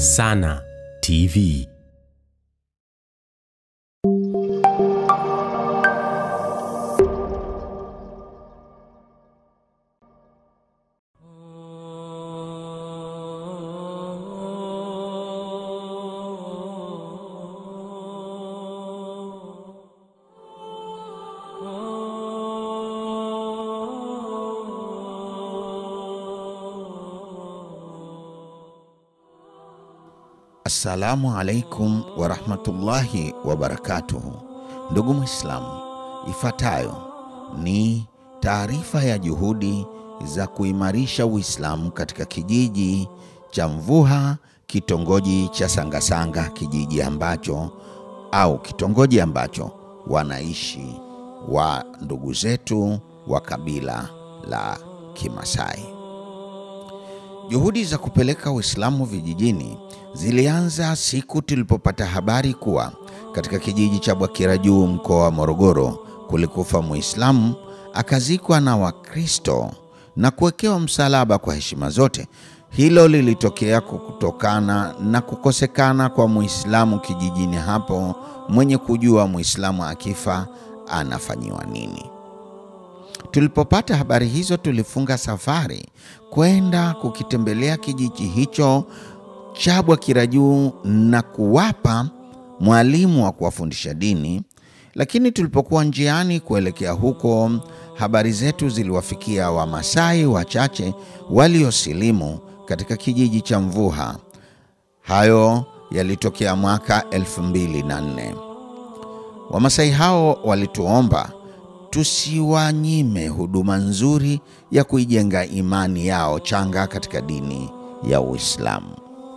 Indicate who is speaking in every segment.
Speaker 1: Sana TV.
Speaker 2: Assalamu alaikum warahmatullahi wabarakatuhu. Ndugu Mwislamu, ifuatayo ni taarifa ya juhudi za kuimarisha Uislamu katika kijiji cha Mvuha, kitongoji cha Sangasanga, kijiji ambacho au kitongoji ambacho wanaishi wa ndugu zetu wa kabila la Kimasai. Juhudi za kupeleka Uislamu vijijini zilianza siku tulipopata habari kuwa katika kijiji cha Bwakira Juu, mkoa wa Morogoro, kulikufa Muislamu akazikwa na Wakristo na kuwekewa msalaba kwa heshima zote. Hilo lilitokea kutokana na kukosekana kwa Muislamu kijijini hapo, mwenye kujua Muislamu akifa anafanyiwa nini. Tulipopata habari hizo, tulifunga safari kwenda kukitembelea kijiji hicho cha Bwakira Juu na kuwapa mwalimu wa kuwafundisha dini. Lakini tulipokuwa njiani kuelekea huko, habari zetu ziliwafikia Wamasai wachache waliosilimu katika kijiji cha Mvuha. Hayo yalitokea mwaka 2004. Wamasai hao walituomba tusiwanyime huduma nzuri ya kuijenga imani yao changa katika dini ya Uislamu.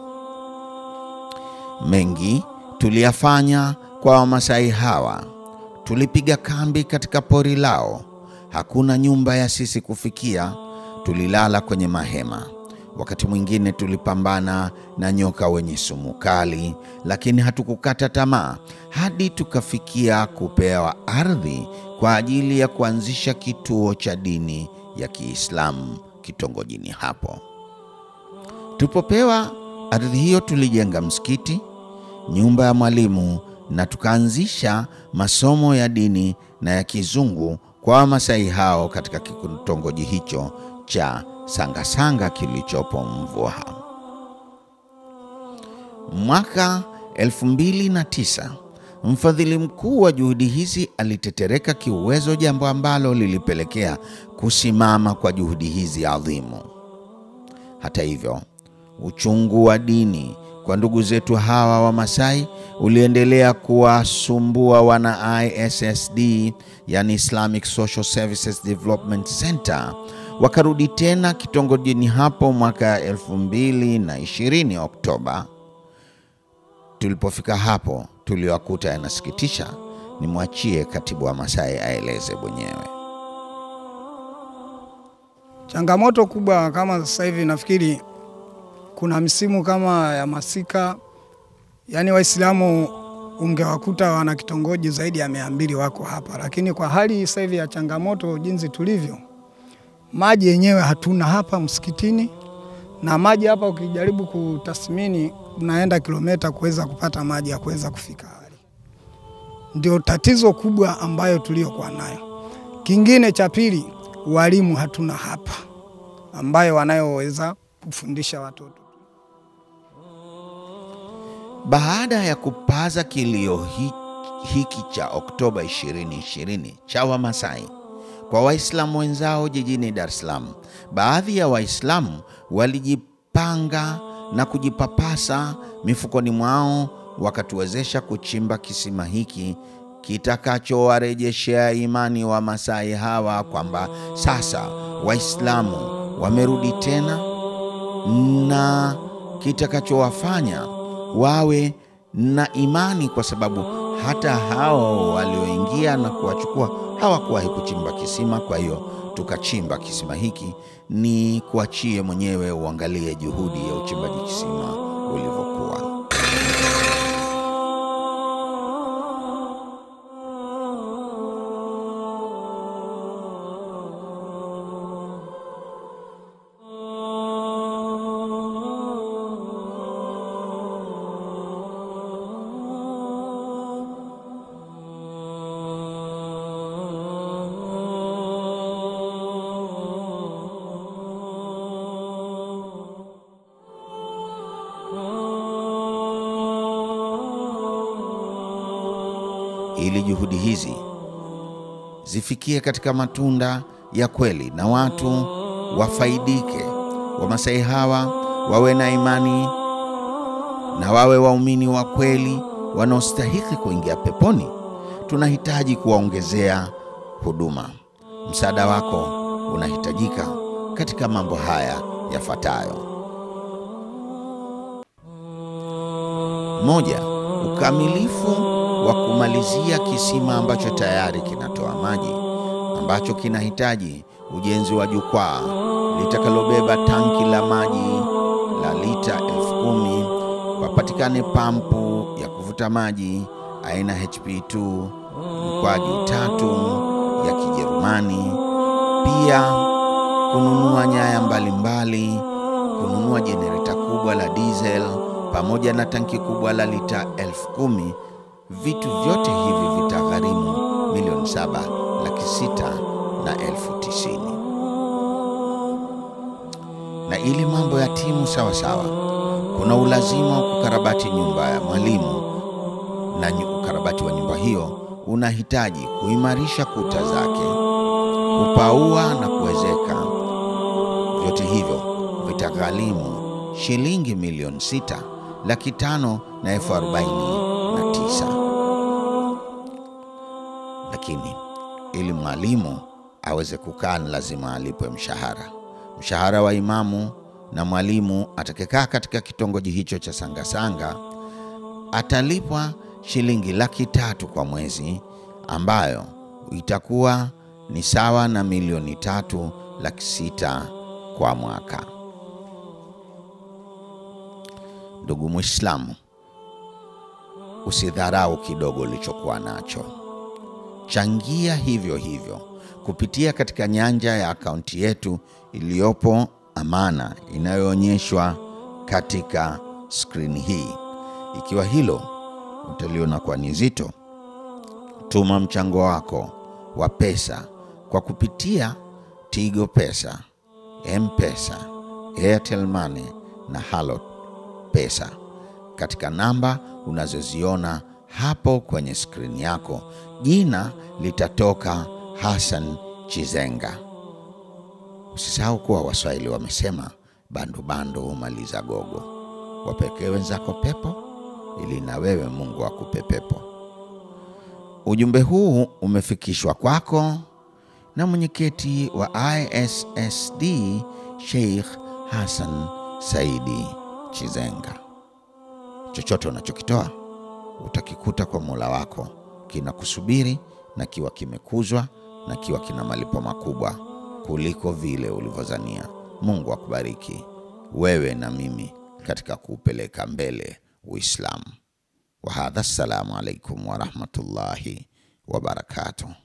Speaker 2: Mengi tuliyafanya kwa Wamasai hawa. Tulipiga kambi katika pori lao, hakuna nyumba ya sisi kufikia. Tulilala kwenye mahema. Wakati mwingine tulipambana na nyoka wenye sumu kali, lakini hatukukata tamaa hadi tukafikia kupewa ardhi kwa ajili ya kuanzisha kituo cha dini ya Kiislamu kitongojini hapo. Tulipopewa ardhi hiyo, tulijenga msikiti, nyumba ya mwalimu na tukaanzisha masomo ya dini na ya kizungu kwa Wamasai hao katika kitongoji hicho cha Sangasanga kilichopo Mvuha. Mwaka 2009 mfadhili mkuu wa juhudi hizi alitetereka kiuwezo, jambo ambalo lilipelekea kusimama kwa juhudi hizi adhimu. Hata hivyo, uchungu wa dini kwa ndugu zetu hawa wa Masai uliendelea kuwasumbua wana ISSD, yani Islamic Social Services Development Center. Wakarudi tena kitongojini hapo mwaka 2020 Oktoba. Tulipofika hapo tuliwakuta yanasikitisha. Nimwachie katibu wa Masai aeleze mwenyewe.
Speaker 3: Changamoto kubwa kama sasa hivi, nafikiri kuna msimu kama ya masika, yaani Waislamu ungewakuta wana kitongoji zaidi ya mia mbili wako hapa, lakini kwa hali sasa hivi ya changamoto jinsi tulivyo, maji yenyewe hatuna hapa msikitini, na maji hapa ukijaribu kutathmini unaenda kilomita kuweza kupata maji ya kuweza kufika hali. Ndio tatizo kubwa ambayo tuliokuwa nayo. Kingine cha pili, walimu hatuna hapa ambayo wanayoweza kufundisha watoto.
Speaker 2: Baada ya kupaza kilio hi, hiki cha Oktoba 2020 cha Wamasai kwa Waislamu wenzao jijini Dar es Salaam, baadhi ya Waislamu walijipanga na kujipapasa mifukoni mwao wakatuwezesha kuchimba kisima hiki kitakachowarejeshea imani wa Masai hawa kwamba sasa Waislamu wamerudi tena na kitakachowafanya wawe na imani, kwa sababu hata hao walioingia na kuwachukua hawakuwahi kuchimba kisima. Kwa hiyo tukachimba kisima hiki. Ni kuachie mwenyewe uangalie juhudi ya uchimbaji kisima ulivyokuwa. ili juhudi hizi zifikie katika matunda ya kweli na watu wafaidike. Wamasai hawa wawe na imani na wawe waumini wa kweli wanaostahiki kuingia peponi. Tunahitaji kuwaongezea huduma. Msaada wako unahitajika katika mambo haya yafuatayo: moja, ukamilifu wa kumalizia kisima ambacho tayari kinatoa maji ambacho kinahitaji ujenzi wa jukwaa litakalobeba tanki la maji la lita elfu kumi. Papatikane pampu ya kuvuta maji aina HP2 mkwaju tatu ya Kijerumani. Pia kununua nyaya mbalimbali mbali, kununua jenereta kubwa la diesel pamoja na tanki kubwa la lita elfu kumi. Vitu vyote hivi vitagharimu milioni saba laki sita na elfu tisini. Na ili mambo ya timu sawa sawa, kuna ulazima wa kukarabati nyumba ya mwalimu, na ukarabati wa nyumba hiyo unahitaji kuimarisha kuta zake, kupaua na kuwezeka. Vyote hivyo vitagharimu shilingi milioni sita laki tano na elfu arobaini na tisa. Lakini ili mwalimu aweze kukaa ni lazima alipwe mshahara. Mshahara wa imamu na mwalimu atakayekaa katika kitongoji hicho cha Sangasanga atalipwa shilingi laki tatu kwa mwezi, ambayo itakuwa ni sawa na milioni tatu laki sita kwa mwaka. Ndugu Mwislamu, usidharau kidogo ulichokuwa nacho. Changia hivyo hivyo kupitia katika nyanja ya akaunti yetu iliyopo Amana inayoonyeshwa katika skrini hii. Ikiwa hilo utaliona kuwa ni zito, tuma mchango wako wa pesa kwa kupitia Tigo Pesa, M-Pesa, Airtel Money na Halo Pesa katika namba unazoziona hapo kwenye skrini yako. Jina litatoka Hassan Chizenga. Usisahau kuwa Waswahili wamesema bandu bandu humaliza gogo. Wapekee wenzako pepo ili na wewe Mungu akupe pepo. Ujumbe huu umefikishwa kwako na mwenyekiti wa ISSD Sheikh Hassan Saidi Chizenga. Chochote unachokitoa utakikuta kwa Mola wako kinakusubiri na kiwa kimekuzwa na kiwa kina malipo makubwa kuliko vile ulivyozania. Mungu akubariki wewe na mimi katika kuupeleka mbele Uislamu. Wa hadha, assalamu alaikum warahmatullahi wabarakatuh.